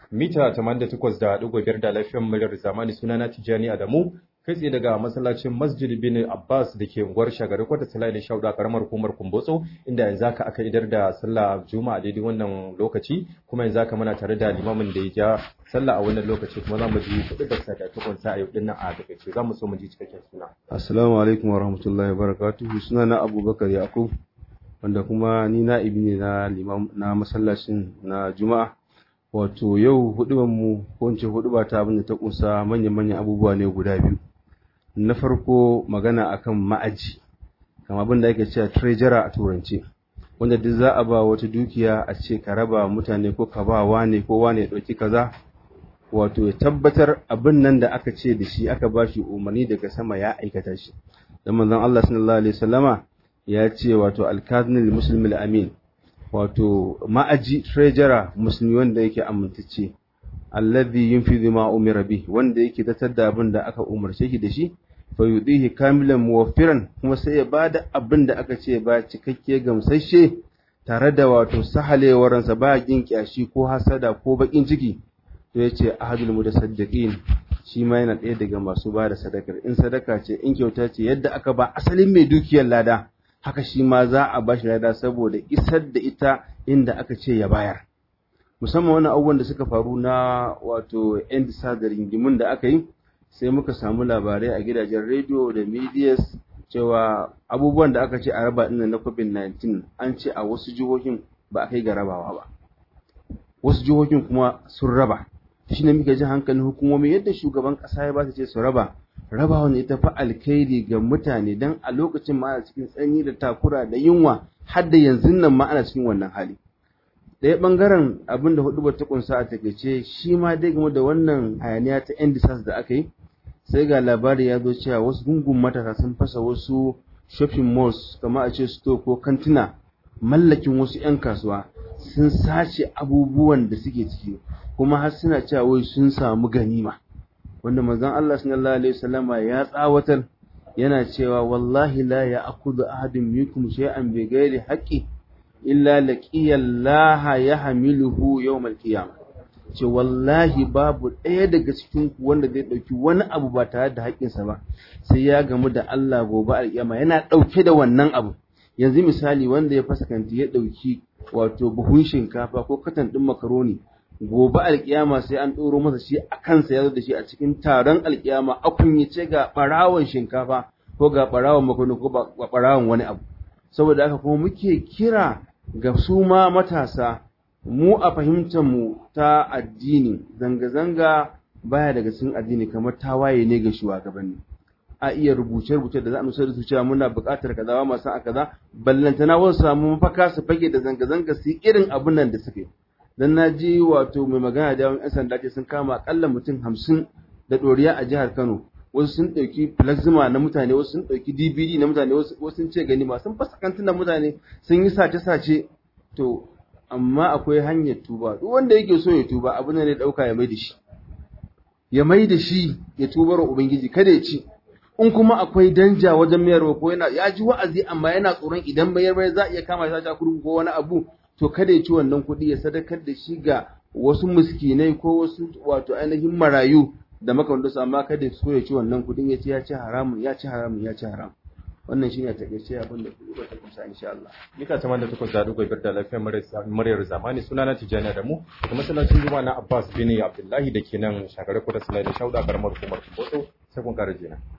mita 88.5 da lafiyar muryar zamani sunana Tijjani Adamu kai tsaye daga masallacin Masjid bin Abbas da ke unguwar Shagari kwata Salai da Shauda karamar hukumar Kumbotso inda yanzu haka aka idar da sallah Juma'a daidai wannan lokaci kuma yanzu haka muna tare da limamin da ya ja sallah a wannan lokaci kuma za mu ji kuɗi da sakamakon sa a yau dinnan a takaice za mu so mu ji cikakken suna. Assalamu alaikum wa rahmatullahi wa barakatuhu sunana Abubakar Yakub wanda kuma ni na'ibi ne na limam na masallacin na Juma'a wato yau hudubar mu ko in ce huduba ta abin da ta kunsa manyan-manyan abubuwa ne guda biyu na farko magana akan ma'aji kama abin da ake cewa treasurer a turance wanda duk za a ba wata dukiya a ce ka raba mutane ko ka ba wane ko wane ya ɗauki kaza wato ya tabbatar abin nan da aka ce da shi aka ba shi umarni daga sama ya aikata shi dan manzon Allah sallallahu alaihi wasallama ya ce wato al-kadhil muslimil amin wato ma'aji treasurer musulmi wanda yake amintacce alladhi yunfidhu ma umira bi wanda yake tattar da abin da aka umarce shi da shi fa yudihi kamilan muwaffiran kuma sai ya bada abin da aka ce ba cikakke gamsashe tare da wato sahalewaransa ba yin kyashi ko hasada ko bakin ciki to yace ahadul mutasaddiqin shi ma yana ɗaya daga masu ba da sadakar in sadaka ce in kyauta ce yadda aka ba asalin mai dukiyar lada haka shi ma za a ba shi lada saboda isar da ita inda aka ce ya bayar musamman wani abubuwan da suka faru na wato yan da ringimin da aka yi sai muka samu labarai a gidajen rediyo da medias cewa abubuwan da aka ce a raba ɗin na covid-19 an ce a wasu jihohin ba a kai ga rabawa ba wasu jihohin kuma sun raba shi ne muka ji hankalin hukumomi yadda shugaban ƙasa ya ba su ce su raba rabawa ne ta fi alkhairi ga mutane don a lokacin ma ana cikin tsanyi da takura da yunwa har da yanzu nan ma ana cikin wannan hali ɗaya ɓangaren abin da hudu ta kunsa a takaice shi ma dai game da wannan hayaniya ta yan disas da aka yi sai ga labari ya zo cewa wasu gungun matasa sun fasa wasu shopping malls kamar a ce store ko kantina mallakin wasu 'yan kasuwa sun sace abubuwan da suke ciki kuma har suna cewa wai sun samu ganima wanda manzon Allah sallallahu alaihi wasallama ya tsawatar yana cewa wallahi la ya'khudhu ahadun minkum shay'an bi ghairi haqqi illa laqiyallaha yahmiluhu yawmal qiyamah ce wallahi babu ɗaya daga cikin ku wanda zai ɗauki wani abu ba tare da haƙƙinsa ba sai ya gamu da Allah gobe alƙiyama yana ɗauke da wannan abu yanzu misali wanda ya fasa kanti ya ɗauki wato buhun shinkafa ko katan ɗin makaroni gobe alƙiyama sai an ɗoro masa shi a kansa ya zo da shi a cikin taron alƙiyama a kunyace ga ɓarawon shinkafa ko ga ɓarawon makaroni ko ga ɓarawon wani abu saboda haka kuma muke kira ga su ma matasa mu a fahimtar mu ta addini zanga-zanga baya daga cikin addini kamar tawaye ne ga shugabanni a iya rubuce-rubuce da za a nusar da su cewa muna buƙatar kaza ba masu a kaza ballantana wasu samu mafaka su fage da zanga-zanga su irin abin nan da suke dan na ji wato mai magana da yawan 'yan sanda ce sun kama akalla mutum hamsin da ɗoriya a jihar Kano wasu sun ɗauki plasma na mutane wasu sun ɗauki dvd na mutane wasu sun ce gani ma sun fasa kantunan mutane sun yi sace-sace to amma akwai hanyar tuba duk wanda yake so ya tuba abin ne dauka ya mai da shi ya mai da shi ya tubar ubangiji kada ya ci in kuma akwai danja wajen mayarwa ko yana ya ji wa'azi amma yana tsoron idan mayar bai za a iya kama shi a kurkuku ko wani abu to kada ya ci wannan kuɗi ya sadakar da shi ga wasu miskinai ko wasu wato ainihin marayu da makamantansu amma kada ya so ya ci wannan kuɗin ya ci ya ci haramun ya ci haramun ya ci haramun wannan shine a takaice abin da kuka ta kusa insha Allah mita ta da takwas da dubu biyar da lafiyar muryar zamani suna na Tijjani da mu da masallacin Juma'a na Abbas bin Abdullahi da ke nan shagarar kudu Sulai da Shauda karamar hukumar Kuboto sai kun kara jina